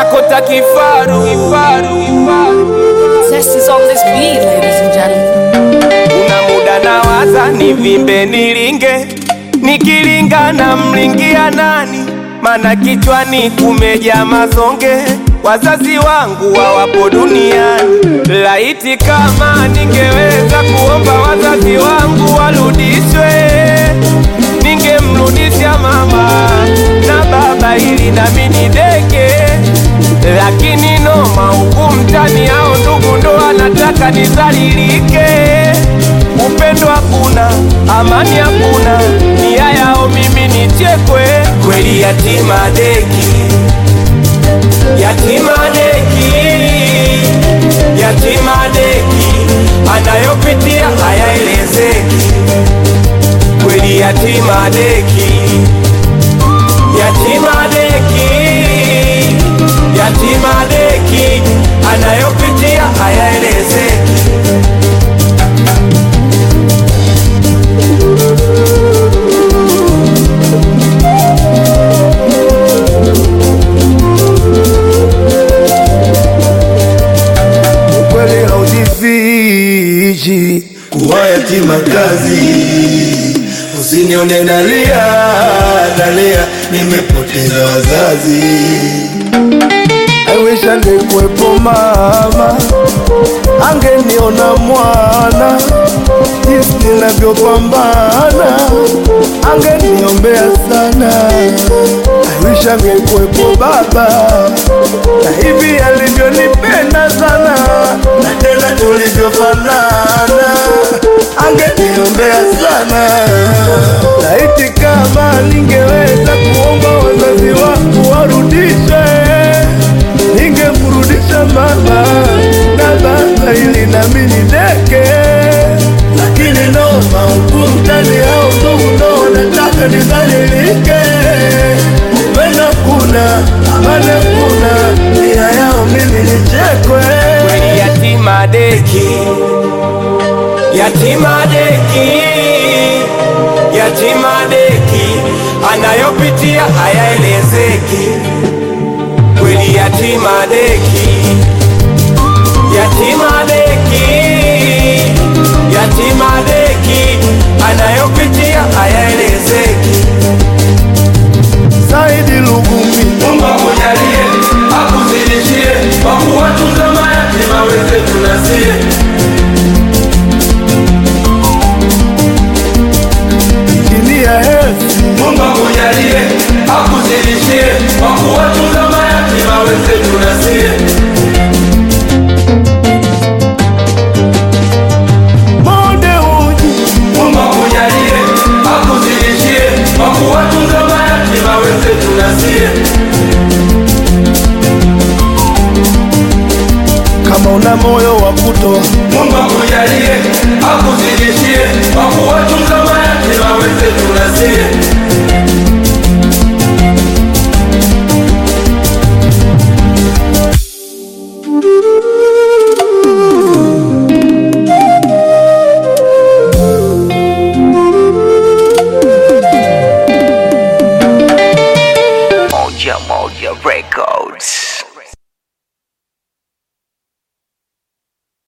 chakota kifaru Zest is on this beat, ladies and gentlemen. Kuna muda nawaza nivimbe nilinge, nikilinga na mlingia nani? Mana kichwani kumeja mazonge, wazazi wangu hawapo duniani. Laiti kama ningeweza kuomba wazazi wangu warudishwe, ningemrudisha mama na baba ili nami nideke, lakini noma huku mtani hao ndugu ndo anataka nizalilike. Upendo hakuna, amani hakuna, nia yao mimi nichekwe. Kweli yatima deki, yatima deki, yatima deki, anayopitia hayaelezeki. Kweli yatima deki, yatima deki, yatima deki, anayopitia hayaelezeki. ukweli haujifichi kuwa yatima kazi. Usinione nalia nalia, nimepoteza wazazi. I wish angekuwepo mama, angeniona mwana jinsi ninavyopambana, angeniombea sana. I wish angekuwepo baba, na hivi alivyonipenda sana, na tena tulivyofanana, angeniombea sana. Laiti kama ningeweza kuomba wazazi wangu warudishe ningemrudisha mama na baba ili nami nideke, lakini noma huku mtani hao ndugu ndo wanataka nidhalilike. Upendo kuna amani kuna, nia yao mimi nichekwe. kweli yatima deki, yatima deki, yatima deki, anayopitia hayaelezeki. Kweli yatima deki, yatima deki, yatima deki, anayopitia hayaelezeki.